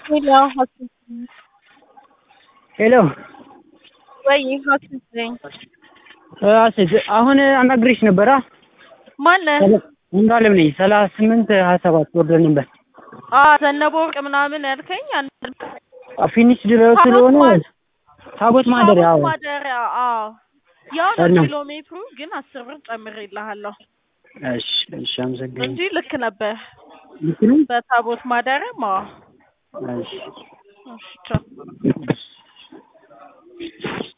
ሄሎ ሀሴት ሄሎ ወይ ሀሴት ነኝ። ሀሴት አሁን አናግሬሽ ነበራ ማነህ? እንዳለም ነኝ ሰላሳ ስምንት ሀያ ሰባት ወርደን ነበር አ ዘነበ ወርቅ ምናምን ያልከኝ አንድ ፊኒሽ ድረስ ስለሆነ ታቦት ማደሪያ ታቦት ማደሪያ አዎ ያው ነው እና- ኪሎ ሜትሩ ግን አስር ብር ጨምሬልሃለሁ እሺ እሺ አመሰግናለሁ እንጂ ልክ ነበር ልክ ነው በታቦት ማደሪያም አዎ እሺ እሺ ቻው